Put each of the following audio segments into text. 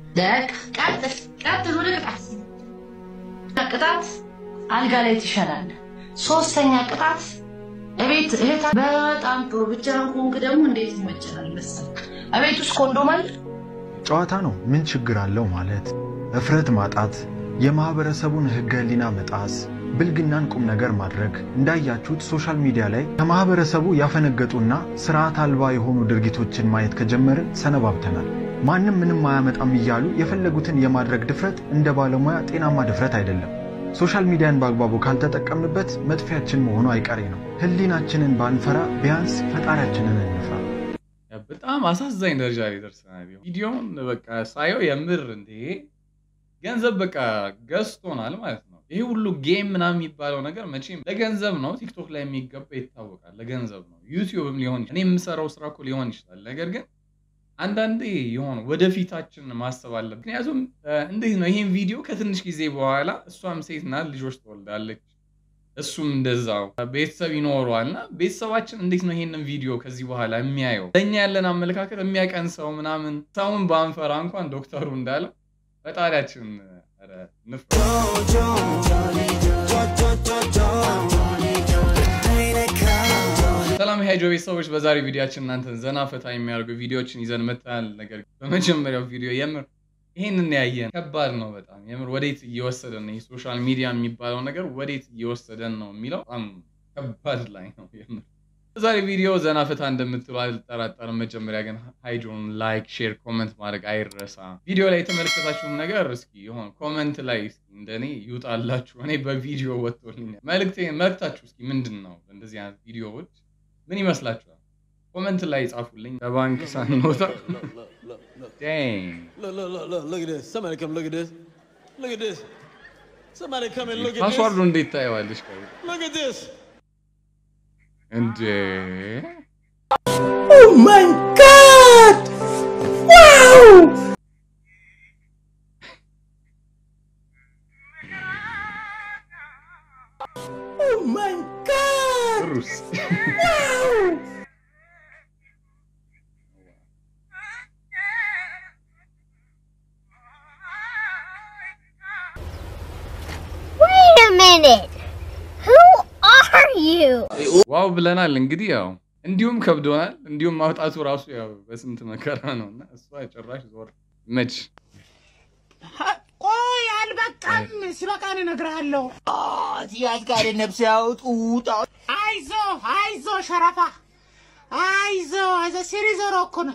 ደቅ ቀጥል ቀጥል ወደ ቅጣት ቅጣት አልጋ ላይ ትሸናለህ። ሶስተኛ ቅጣት እቤት እህት በጣም ጥሩ ብቻህን ከሆንክ ደግሞ እንዴት ይመቸናል መሰለህ? እቤት ውስጥ ኮንዶም አለ። ጨዋታ ነው፣ ምን ችግር አለው ማለት እፍረት ማጣት፣ የማህበረሰቡን ህገ ህሊና መጣስ፣ ብልግናን ቁም ነገር ማድረግ። እንዳያችሁት ሶሻል ሚዲያ ላይ ከማህበረሰቡ ያፈነገጡና ስርዓት አልባ የሆኑ ድርጊቶችን ማየት ከጀመርን ሰነባብተናል። ማንም ምንም አያመጣም እያሉ የፈለጉትን የማድረግ ድፍረት እንደ ባለሙያ ጤናማ ድፍረት አይደለም። ሶሻል ሚዲያን በአግባቡ ካልተጠቀምንበት መጥፊያችን መሆኑ አይቀሬ ነው። ህሊናችንን ባንፈራ ቢያንስ ፈጣሪያችንን እንፍራ። በጣም አሳዛኝ ደረጃ ላይ ደርሰናል። ቪዲዮውን በቃ ሳየው የምር እንዴ ገንዘብ በቃ ገዝቶናል ማለት ነው። ይሄ ሁሉ ጌም ምናምን የሚባለው ነገር መቼም ለገንዘብ ነው። ቲክቶክ ላይ የሚገባ ይታወቃል፣ ለገንዘብ ነው። ዩቲዩብም ሊሆን ይችላል። እኔ የምሰራው ስራ እኮ ሊሆን ይችላል። ነገር ግን አንዳንዴ የሆነ ወደፊታችን ማሰብ አለ። ምክንያቱም እንዴት ነው ይሄን ቪዲዮ ከትንሽ ጊዜ በኋላ እሷም ሴት ናት፣ ልጆች ትወልዳለች፣ እሱም እንደዛው ቤተሰብ ይኖረዋል እና ቤተሰባችን እንዴት ነው ይሄንን ቪዲዮ ከዚህ በኋላ የሚያየው? ለእኛ ያለን አመለካከት የሚያቀን ሰው ምናምን ሰውን ባንፈራ እንኳን ዶክተሩ እንዳለው ፈጣሪያችን ኧረ ንፍራ። ሰላም የሃይጆ ቤተሰቦች፣ በዛሬ ቪዲዮችን እናንተን ዘና ፈታ የሚያደርጉ ቪዲዮዎችን ይዘን መጥተናል። ነገር ግን በመጀመሪያው ቪዲዮ የምር ይሄንን ያየን ከባድ ነው በጣም የምር ወዴት እየወሰደን ነው? ሶሻል ሚዲያ የሚባለው ነገር ወዴት እየወሰደን ነው የሚለው በጣም ከባድ ላይ ነው የምር። በዛሬ ቪዲዮ ዘና ፈታ እንደምትሉ አልጠራጠርም። መጀመሪያ ግን ሃይጆን ላይክ፣ ሼር፣ ኮመንት ማድረግ አይረሳ። ቪዲዮ ላይ የተመለከታችሁን ነገር እስኪ የሆነ ኮመንት ላይ እስኪ እንደኔ ይውጣላችሁ። እኔ በቪዲዮ ወጥቶልኛል። መልክቴ መልክታችሁ እስኪ ምንድን ነው? እንደዚህ አይነት ቪዲዮዎች ምን ይመስላችኋል? ኮመንት ላይ ጻፉልኝ። ከባንክ ሳንወጣ Dang. Look, look, look, look, look at this. Somebody come look at this. Look at this. Somebody come and look at ፓስዋርዱ this. እንዴት ታየዋለሽ? ከ Look at this. እንዴ Oh my god! Wow! Oh my god! ሩስ Wow! Wait a minute. Who are you? ዋው ብለናል። እንግዲህ ያው እንዲሁም ከብዶናል። እንዲሁም ማውጣቱ ራሱ ያው በስንት መከራ ነው እና እሷ ጭራሽ ዞር መች ቆይ አልበቃም፣ ሲበቃን እነግርሃለሁ። ሲያዝ ጋር ነፍስ ያውጡ አይዞ አይዞ ሸረፋ አይዞ አይዞ ሲሪዞሮ እኮ ነው።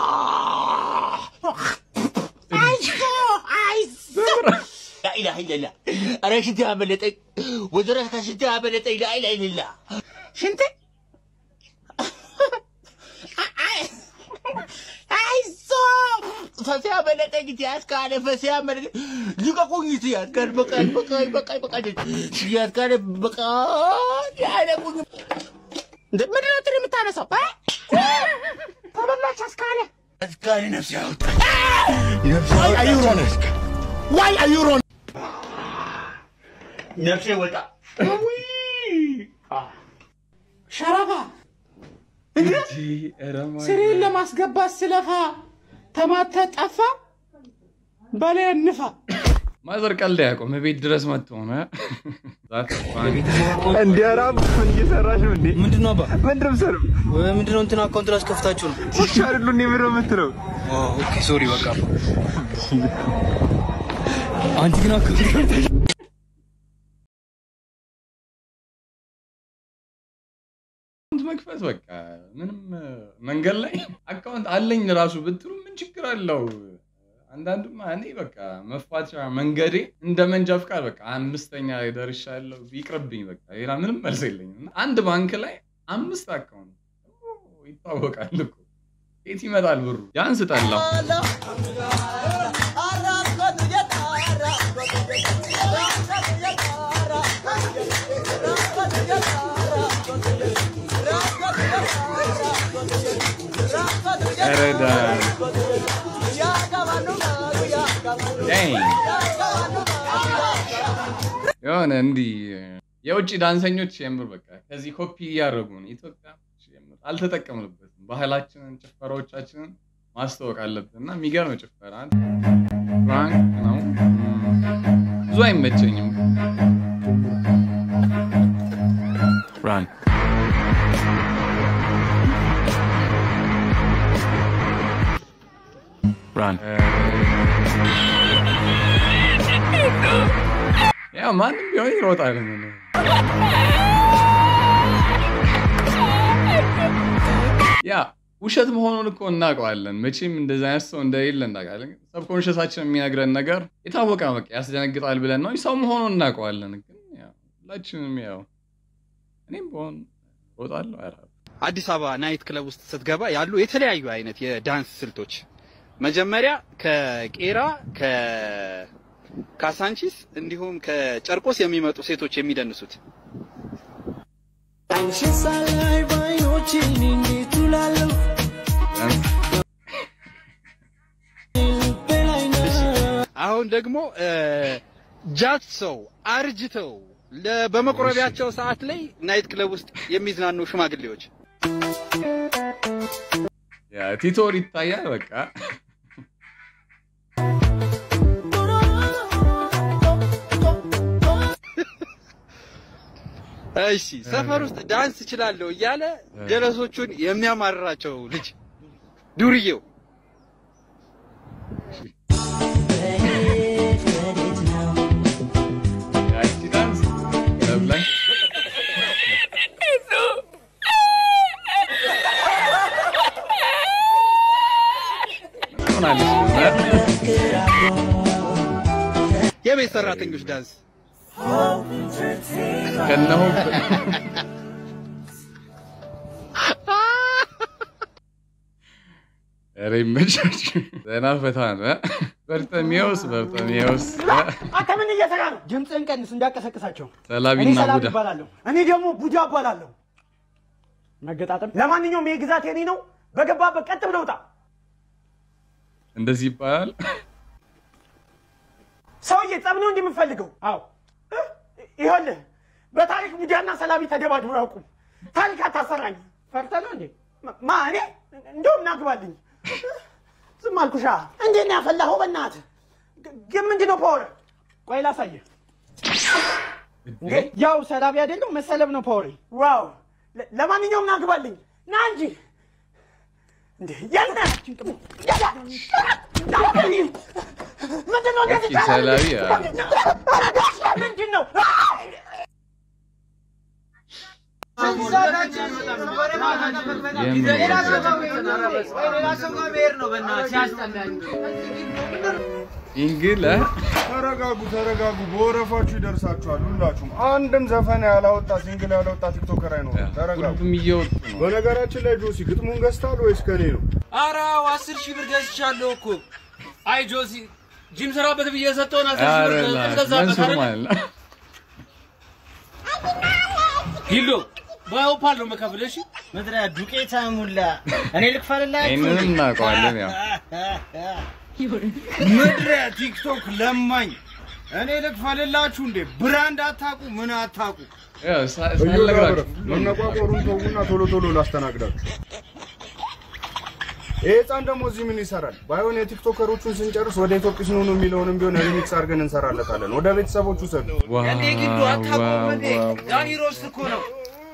አይዞ አይዞ ላኢላሃ ኢለላ ኧረ ሽንት ያመለጠኝ ወዘረታ ሽንት ያመለጠኝ ላኢላሃ ኢለላ ሽንት አይዞ ፈስ ያመለጠኝ ሲያዝ ካለ ፈስ ያመለጠኝ ልቀቁኝ ሲያዝ ጋር በቃኝ በቃኝ በቃኝ በቃኝ ሲያዝ ጋር በቃኝ አይለቁኝ እንደ ምንድን ነው እንትን የምታነሳው? እ? ተበላች አስካለ አስካለ ነፍስ ያውጣ ነፍስ ያውጣ ዋይ አዩሮን ነፍሴ ወጣ ሸረፋ ስሬን ለማስገባት ስለፋ ተማተ ጠፋ በላይ እንፋ ማዘር ቀልድ አያውቁም። ቤት ድረስ መጥቶ ሆነ እንዲያራም እየሰራሽ ነው እንዴ? ምንድን ነው አባ? ምንድን ነው የምትሰራው? ምንድን ነው እንትን አካውንት ላይ አስከፍታችሁ ነው? ውሻ አይደሉ እንዴ? ምንድን ነው የምትለው? ኦኬ ሶሪ በቃ አንቺ ግን አካውንት አካውንት መክፈት በቃ ምንም መንገድ ላይ አካውንት አለኝ ራሱ ብትሉ ምን ችግር አለው? አንዳንዱማ እኔ በቃ መፋቻ መንገዴ እንደ መንጃ ፍቃድ በቃ አምስተኛ ላይ ደርሻለሁ። ይቅርብኝ በቃ ሌላ ምንም መልስ የለኝም። እና አንድ ባንክ ላይ አምስት አካውንት ኦ፣ ይታወቃል እኮ የት ይመጣል ብሩ? ያን ስጠላው ረዳን የሆነ እንዲህ የውጭ ዳንሰኞች የምር በቃ ከዚህ ኮፒ እያደረጉ ነው። ኢትዮጵያ የምር አልተጠቀምንበትም። ባህላችንን፣ ጭፈራዎቻችንን ማስተዋወቅ አለብን እና የሚገርም ጭፈራ ፍራንክ ነው ብዙ አይመቸኝም። Run. Run. ያው ማንም ቢሆን ይሮጣል። ምን ያ ውሸት መሆኑን እኮ እናውቀዋለን። መቼም እንደዚህ አይነት ሰው እንደሌለ እናውቃለን። ሰብኮንሽሳችን የሚነግረን ነገር የታወቀ ነው። በቃ ያስደነግጣል ብለን ነው ሰው መሆኑን እናውቀዋለን። ግን ያው ሁላችንም ያው እኔም በሆን እሮጣለሁ። ኧረ አዲስ አበባ ናይት ክለብ ውስጥ ስትገባ ያሉ የተለያዩ አይነት የዳንስ ስልቶች መጀመሪያ ከቄራ ከካሳንቺስ እንዲሁም ከጨርቆስ የሚመጡ ሴቶች የሚደንሱት አሁን ደግሞ ጃት ሰው አርጅተው ለ- በመቁረቢያቸው ሰዓት ላይ ናይት ክለብ ውስጥ የሚዝናኑ ሽማግሌዎች ያ ቲቶር ይታያል። በቃ እሺ ሰፈር ውስጥ ዳንስ እችላለሁ እያለ ጀለሶቹን የሚያማርራቸው ልጅ ዱርዬው ያቺ ዳንስ ክለብ ላይ ሆናለች። የቤት ሰራተኞች ዳንስ ከነሆ ኧረ ይመቻችሁ። ዘና ፈታ ነው። በርጠሚዎስ በርጠሚዎስ አንተ ምን እየሰራ ነው? ድምፅህን ቀንስ እንዳቀሰቅሳቸው። እኔ ሰላቢና ሰላም ቡዳ ይባላለሁ። እኔ ደግሞ ቡዳ እባላለሁ። መገጣጠም። ለማንኛውም ይህ ግዛት የኔ ነው። በገባበት ቀጥ ብለህ ውጣ። እንደዚህ ይባላል። ሰውዬ ጸብ ነው እንዲህ የምፈልገው? አዎ እ? ይኸውልህ በታሪክ ቡዳና ሰላቢ ተደባድበው አያውቁም። ታሪክ አታሰራኝ። ፈርተህ ነው እንዴ? ማ- ማ እኔ እንደውም ናግባልኝ። ዝም አልኩሻ። እንዴት ነው ያፈላኸው? በእናትህ ግ- ግን ምንድን ነው ፓወር? ቆይ ላሳየህ። እንዴ ያው ሰላቢ አይደለም መሰለብ ነው ፓወር። ዋው ለ- ለማንኛውም ናግባልኝ። ና እንጂ እንዴ ያልና ምንድን ነው እንደዚህ ያቺ ሰላቢ ያ ምንድን ነው? ኢንግለ ተረጋጉ ተረጋጉ። በወረፋችሁ ይደርሳችኋል ሁላችሁም። አንድም ዘፈን ያላወጣ ሲንግል ያላወጣ ቲክቶከር አይኖርም። ተረጋጉ። ሁሉም እየወጡ ነው። በነገራችን ላይ ጆሲ ግጥሙን ገዝታል ወይስ ከኔ ነው? ኧረ አስር ሺህ ብር ገዝቻለሁ እኮ። አይ ጆሲ ጂም ስራበት ብዬ የሰጠውን አስር ሺህ ብር ኧረ ላ- ገዛበት መንሱር አይደል? ማለት ነው። ሂሎ በኦፓል ነው የምከፍልህ። እሺ ምድረ ዱቄታ ሙላ እኔ ልክፈልላችሁ ይህንንም እናውቀዋለን። ያው ምድረ ቲክቶክ ለማኝ እኔ ልክፈልላችሁ እንዴ ብራንድ አታቁ ምን አታቁ ያው ሳ- ሳልነግራችሁ መነቋቆሩን ተዉና ቶሎ ቶሎ ላስተናግዳችሁ። ይህ ህፃን ደግሞ እዚህ ምን ይሰራል? ባይሆን የቲክቶከሮቹን ስንጨርስ ወደ ኢትዮጲስ ኑኑ የሚለውንም ቢሆን ሪሚክስ አድርገን እንሰራለታለን። ወደ ቤተሰቦቹ ሰዱ። ዋው እንዴ ግዱ አታውቁም እንዴ? ዋው ዳኒ ሮስት እኮ ነው።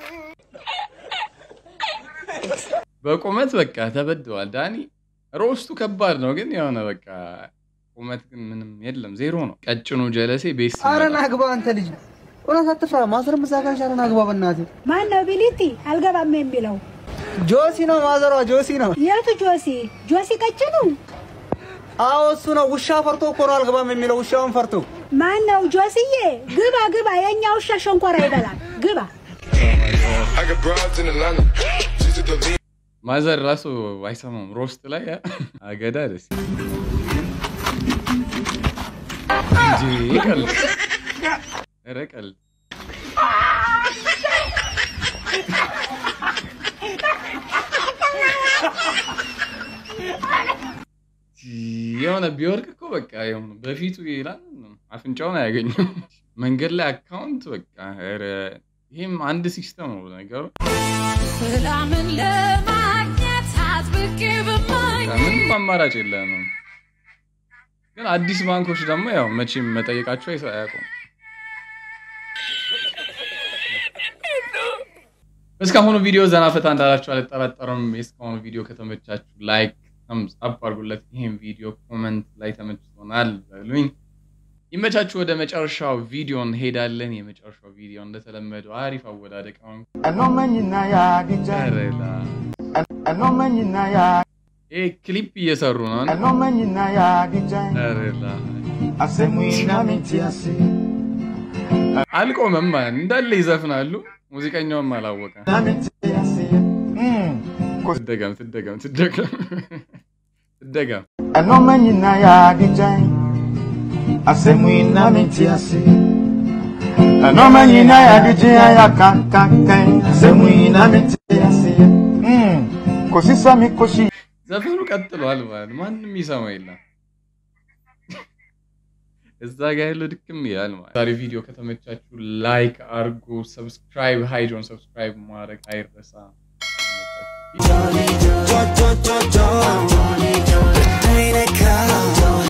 በቁመት በቃ ተበድዋል። ዳኒ ሮስቱ ከባድ ነው፣ ግን የሆነ በቃ ቁመት ግን ምንም የለም፣ ዜሮ ነው። ቀጭኑ ጀለሴ ቤስ ኧረ ና ግባ አንተ ልጅ እውነት አትፍራ። ማዘርም እዛ ጋር ኧረ ና ግባ በእናትህ። ማን ነው ቢሊቲ አልገባም የሚለው? ጆሲ ነው ማዘሯ፣ ጆሲ ነው። የቱ ጆሲ? ጆሲ ቀጭኑ? አዎ እሱ ነው። ውሻ ፈርቶ እኮ ነው አልገባም የሚለው ውሻውን ፈርቶ። ማን ነው ጆሲዬ? ግባ ግባ፣ የእኛ ውሻ ሸንኮራ ይበላል። ግባ። ማዘር ራሱ አይሰማም። ሮስት ላይ ያ አገዳ ደስ እንጂ ቀልድ ኧረ ቀልድ የሆነ ቢወርቅ እኮ በቃ የሆነ በፊቱ ይላል አፍንጫውን አያገኘው። መንገድ ላይ አካውንት በቃ ኧረ ይህም አንድ ሲስተም ነው ነገሩ። ሰላምን ለማግኘት አጥብቄ ብማኝ ምንም አማራጭ የለንም። ግን አዲስ ባንኮች ደግሞ ያው መቼም መጠየቃቸው አይሰ- አያውቁም። እስካሁኑ ቪዲዮ ዘና ፈታ እንዳላችሁ አልጠራጠርም። የእስካሁኑ ቪዲዮ ከተመቻችሁ ላይክ ተምስ አፕ አድርጉለት። ይሄን ቪዲዮ ኮመንት ላይ ተመችቶናል በሉኝ። ይመቻችሁ። ወደ መጨረሻው ቪዲዮ እንሄዳለን። የመጨረሻው ቪዲዮ እንደተለመደው አሪፍ አወዳደቅ ነው። ኧረ ላ- ይሄ ክሊፕ እየሰሩ ነው። ኧረ ላ- አልቆመም ማለት እንዳለ ይዘፍናሉ። ሙዚቀኛውም አላወቀ። ትደገም ትደገም ትደገም ትደገም ዘፈኑ ቀጥሏል ማለት ማንም ይሰማ የለም። እዛ ጋ ያለው ድክም ይላል ማለት። ዛሬ ቪዲዮ ከተመቻችሁ ላይክ አርጉ፣ ሰብስክራይብ ሃይጆን ሰብስክራይብ ማድረግ አይረሳ።